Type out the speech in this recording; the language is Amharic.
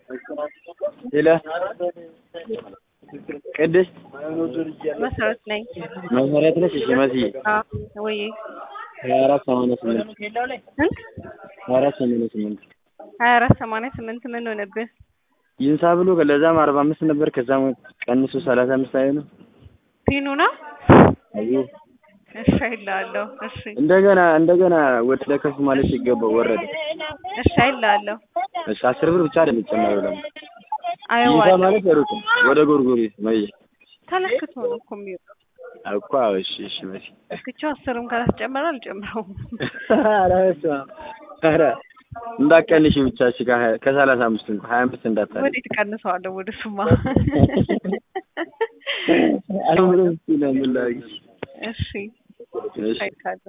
ሄሎ ቅድስት መሰረት ነኝ። መሰረት ነሽ? እሺ መስዬ ወይ ሀያ አራት ሰማንያ ስምንት ስንት? ሀያ አራት ሰማንያ ስምንት ሀያ አራት ሰማንያ ስምንት ምን ሆነብህ? ይንሳ ብሎ ለዛም አርባ አምስት ነበር ከዛም ቀንሶ ሰላሳ አምስት አይ ነው ፒኑ ነው? አዩ እሺ አይልሃለሁ። እሺ እንደገና እንደገና ወደ ከፍ ማለት ሲገባው ወረደ። እሺ አይልሃለሁ። እሺ አስር ብር ብቻ አይደል የሚጨመረው ደግሞ ይንሳ አየዋለሁ። ማለት ሩቅ ነው። ወደ ጎርጎሪ መየ ተለክቶ ነው እኮ የሚወጣው። እኮ እሺ እሺ መሲ እስክቻው አስርም ካላስጨመረ አልጨምረውም። ኧረ በስመ አብ ኧረ እንዳትቀንሺ ብቻ እሺ ከሀያ- ከሰላሳ አምስት እንኳን ሀያ አምስት እንዳታደርጊ ወዴት ቀንሰዋለሁ? ወደ ሱማ አሁን ምን ላድርግ? እሺ እሺ አይካለሁ